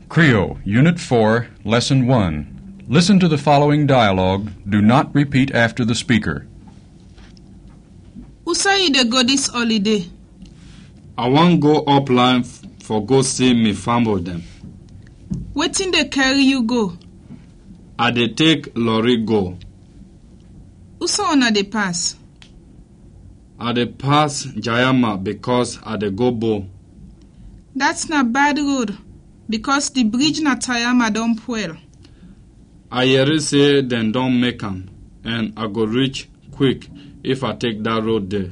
Creole, Unit 4, Lesson 1. Listen to the following dialogue. Do not repeat after the speaker. Who say you dey go this holiday? I wan go upline f- for go see me family dem. Wetin dey carry you go? I dey take lorry go. Who say una dey pass? I dey pass Jayama because I dey go Bo. That's na bad road because the bridge na Tayama don spoil. I hear say dem don make am and I go reach quick if I take dat road there.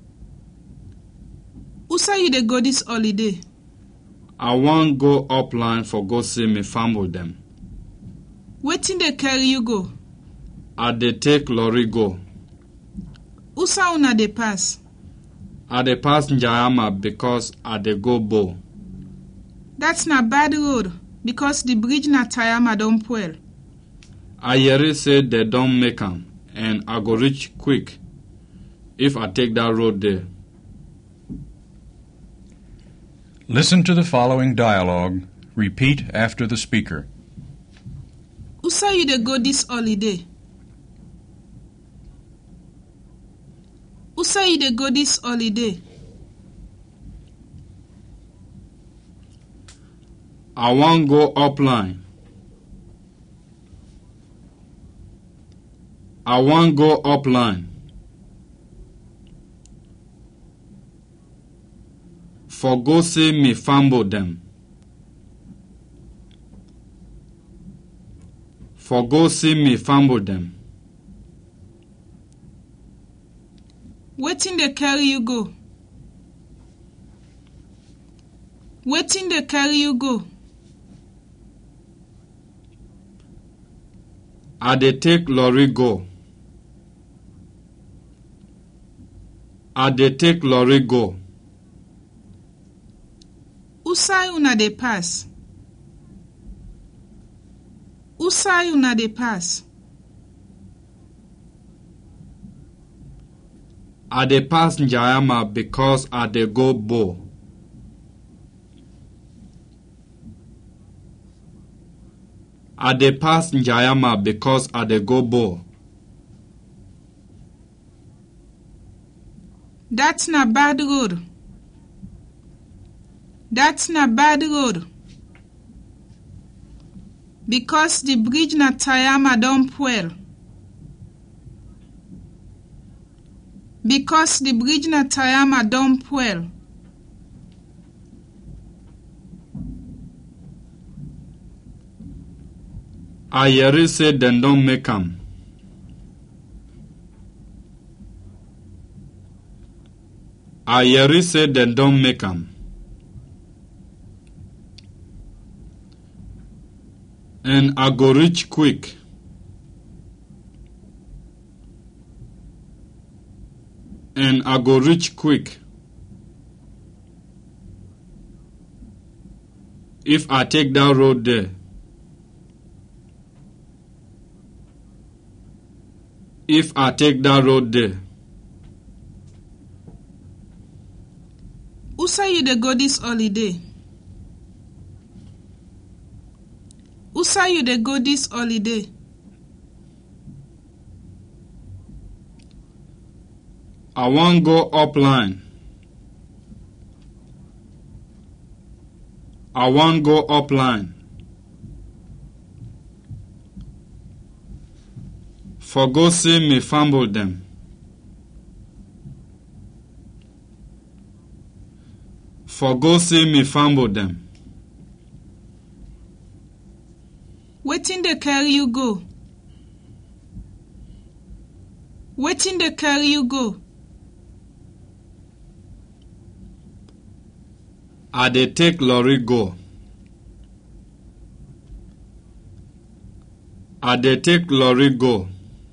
Who say you dey go this holiday? I wan go upline for go see me family dem. Wetin dey carry you go? I dey take lorry go. Who say una dey pass? I dey pass Jayama because I dey go Bo. That's na bad road because the bridge na Tayama don spoil. I hear say dem don make am and I go reach quick if I take dat road there. Listen to the following dialogue. Repeat after the speaker. Who say you dey go this holiday? Who say you dey go this holiday? I wan go upline. I wan go upline. For go see me family dem. For go see me family dem. Wetin dey carry you go? Wetin dey carry you go? I dey take lorry go. I dey take lorry go. Who say una dey pass? Who say una dey pass? I dey pass Njayama because I dey go Bo. I dey pass Njayama because I dey go Bo. That's na bad road. That's na bad road. Because the bridge na Tayama don spoil. Because the bridge na Tayama don spoil. I hear say dem don make am. I hear say dem don make am. And I go reach quick. And I go reach quick. If I take that road there. If I take that road there. Who say you dey go this holiday? Who say you dey go this holiday? I wan go upline. I wan go upline. For go see me family dem. For go see me family dem. Wetin dey carry you go? Wetin dey carry you go? I dey take lorry go. I dey take lorry go.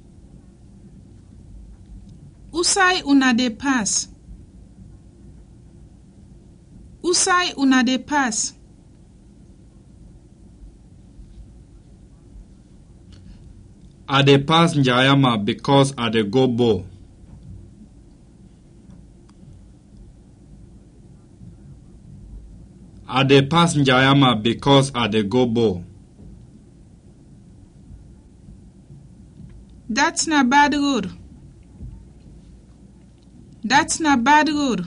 Who say una dey pass? Who say una dey pass? I dey pass Njayama because I dey go Bo. I dey pass Njayama because I dey go bowl. That's not bad road. That's not bad road.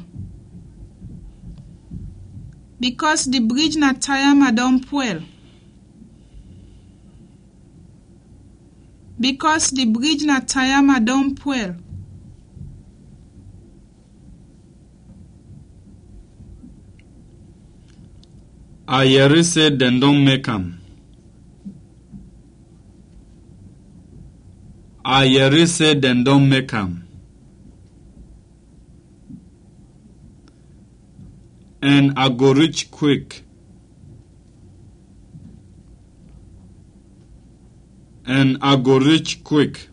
Because the bridge na Tayama don spoil. Because the bridge na Tayama don spoil. Ayeri say dem don make am. Ayeri say dem don make am. And I go reach quick. And I go reach quick.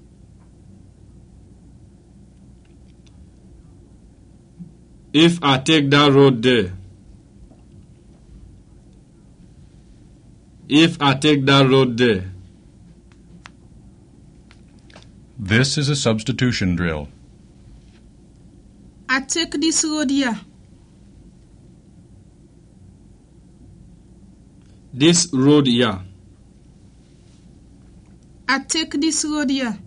If I take that road there, if I take that road there, This is a substitution drill. I take this road here. this road here, I take this road here.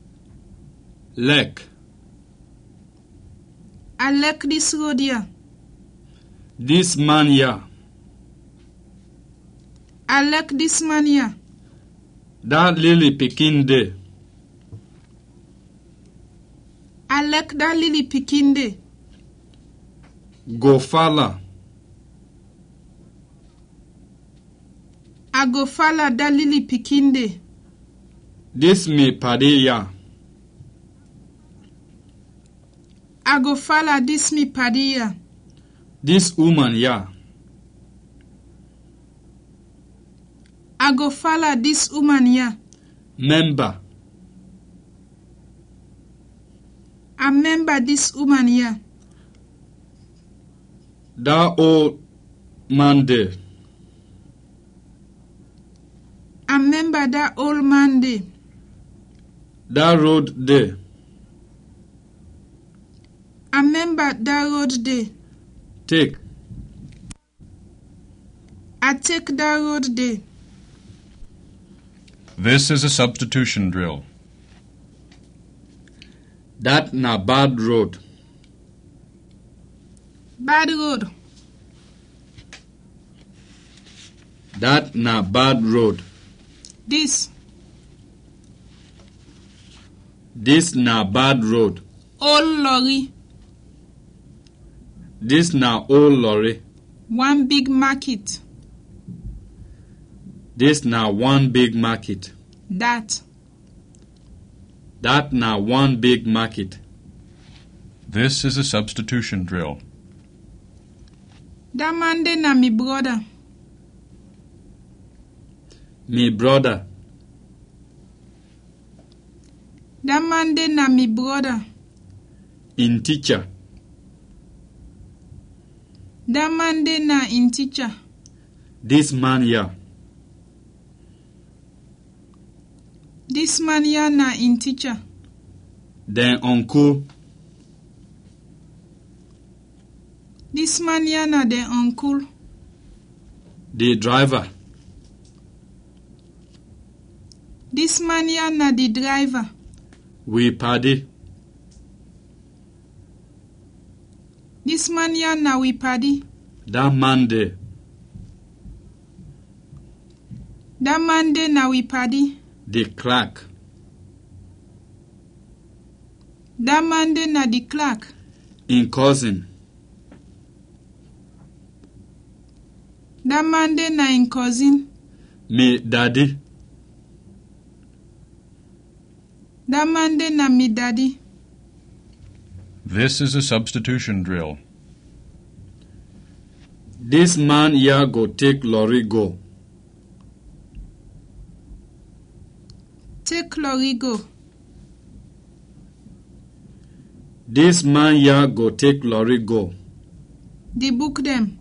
lek, I like this road here. this man here, I like this man here. that lily pikin there, I like that lily pikin there. go fala, I go follow that lily pikin there. this me padi here, I go follow this me paddy here. this woman here, I go follow this woman here. member, I remember this woman here. that old man there, I remember that old man there. that road there, I remember that road there. take, I take that road there. This is a substitution drill. that na bad road, Bad road. that na bad road, This this na bad road, old lorry. this na old lorry, One big market. this na one big market, That. that na one big market, This is a substitution drill. That man there na me brother. me brother, That man there na me brother. in teacher, That man there na in teacher. this man here, This man here na in teacher. then uncle, This man here na the uncle. the driver, This man here na the driver. we paddy, This man here na we paddy. that man there, That man there na we paddy. the clerk, That man there na the clerk. in cousin, That man there na in cousin. me daddy, That man there na me daddy. This is a substitution drill. this man here go take lorry go, Take lorry go. this man here go take lorry go, The book them.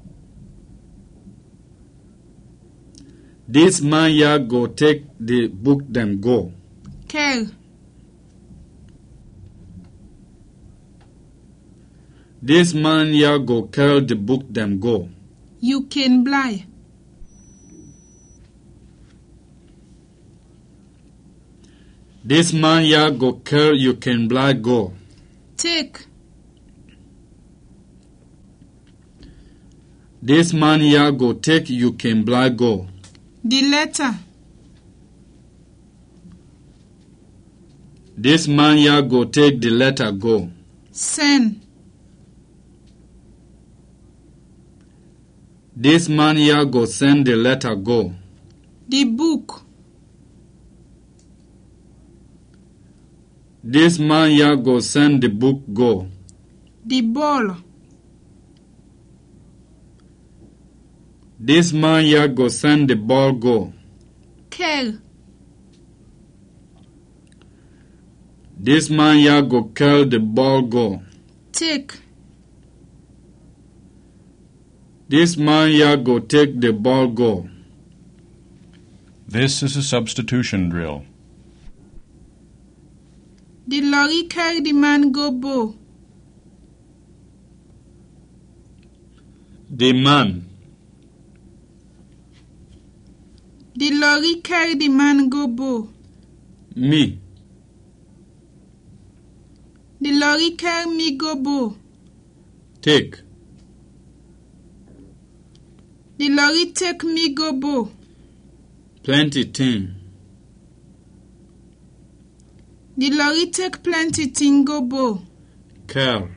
this man here go take the book them go, Care. this man here go carry the book them go, You can blind. This man ya go kill you can blind go. Take. This man ya go take you can blind go. The letter. This man ya go take the letter go. Send. This man ya go send the letter go. The book. This man ya go send the book go. The ball. This man ya go send the ball go. Care. This man ya go kill the ball go. Take. This man ya go take the ball go. This is a substitution drill. The lorry carry the man go bow. The man. The lorry carry the man go bow. Me. The lorry carry me go bow. Take. The lorry take me go bow. Plenty thing. The lorry take plenty thing go bow. Care.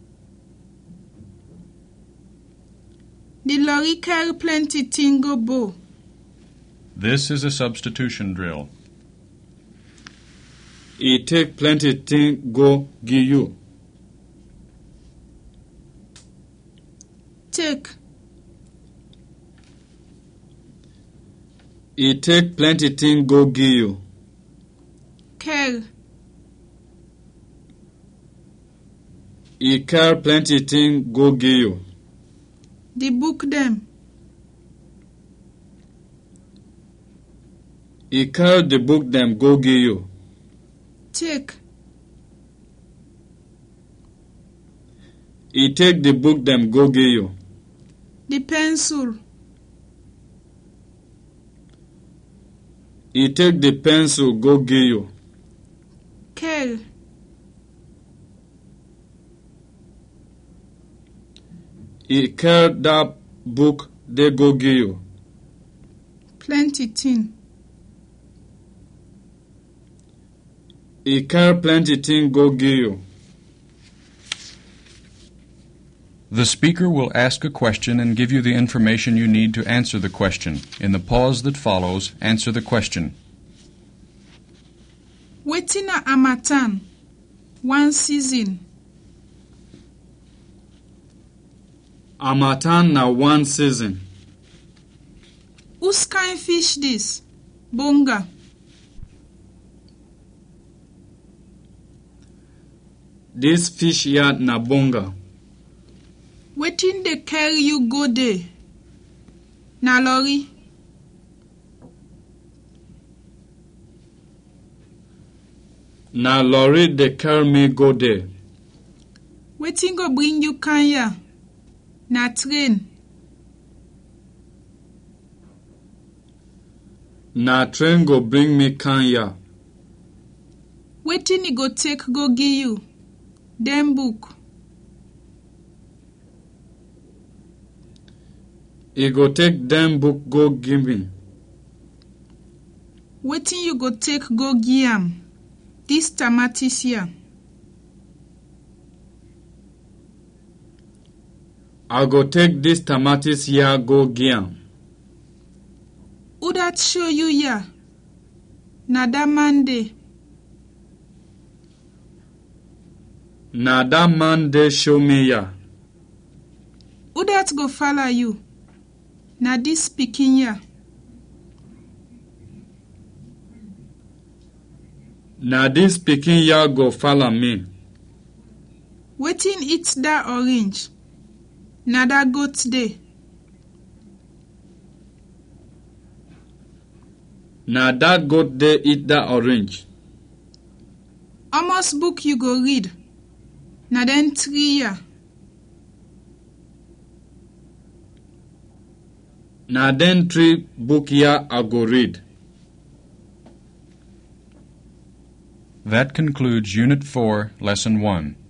The lorry carry plenty thing go bow. This is a substitution drill. He take plenty thing go give you. Take. He take plenty thing go give you. Care. He care plenty thing go give you. The book them. He care the book them go give you. Take. He take the book them go give you. The pencil. He take the pencil go give you. Care. He care that book they go give you. Plenty thing. He care plenty thing go give you. The speaker will ask a question and give you the information you need to answer the question. In the pause that follows, answer the question. Wetin na Amatan? One season. Amatan na one season. Whose kind fish this? Bonga. This fish yard na bonga. Wetin dey carry you go there? Na lorry. Na lorry dey carry me go there. Wetin go bring you Kenya? Na train. Na train go bring me Kenya. Wetin e go take go give you? Dem book. E go take dem book go give me. Wetin you go take go give am? Dis tamatis here. I go take this tomatoes here go give am. Who dat show you here? Na dat man dey. Na that man dey show me here. Who dat go follow you? Na dis pikin here. Na this pikin here go follow me. Wetin eat dat orange? Na dat goat dey. Na that goat dey eat that orange. Almost book you go read. Na dem three here. Na dem three book here I go read. That concludes Unit 4, Lesson 1.